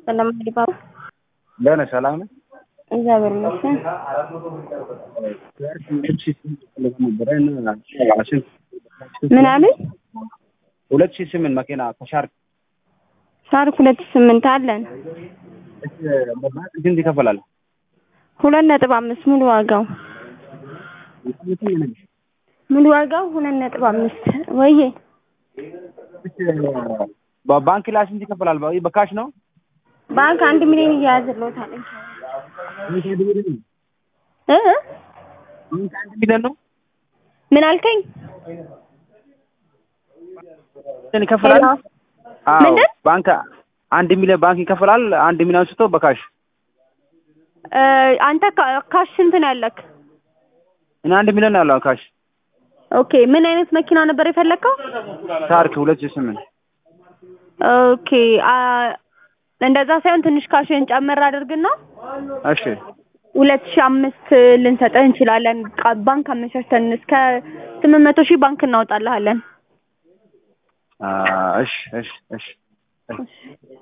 ሰላም ዲባባ ለነ ሰላም ነው። እግዚአብሔር ይመስገን። ምን አሉኝ? ሁለት ሺህ ስምንት መኪና ከሻርክ ሻርክ ሁለት ሺህ ስምንት አለን። ስንት ይከፈላል? ሁለት ነጥብ አምስት ሙሉ ዋጋው ሙሉ ዋጋው ሁለት ነጥብ አምስት ወይዬ በባንክ ላይ ስንት ይከፈላል? በ- በካሽ ነው? ባንክ አንድ ሚሊዮን እያያዝልዎታል እ ባንክ አንድ ሚሊዮን ነው ምን አልከኝ? እንትን ይከፈላል? ሄሎ? አዎ ምንድን? ባንክ አንድ ሚሊዮን ባንክ ይከፈላል። አንድ ሚሊዮን ስቶ በካሽ እ አንተ ካ- ካሽ ስንት ነው ያለክ? እኔ አንድ ሚሊዮን ያለው ካሽ ኦኬ ምን አይነት መኪና ነበር የፈለከው? ሻርክ ሁለት ሺህ ስምንት ኦኬ አ እንደዛ ሳይሆን ትንሽ ካሽን ጨመር አድርግና እሺ ሁለት ሺህ አምስት ልንሰጥህ እንችላለን። ቃ- ባንክ አመቻችተን እስከ ስምንት መቶ ሺህ ባንክ እናወጣልሃለን። አ፣ እሺ እሺ እሺ እሺ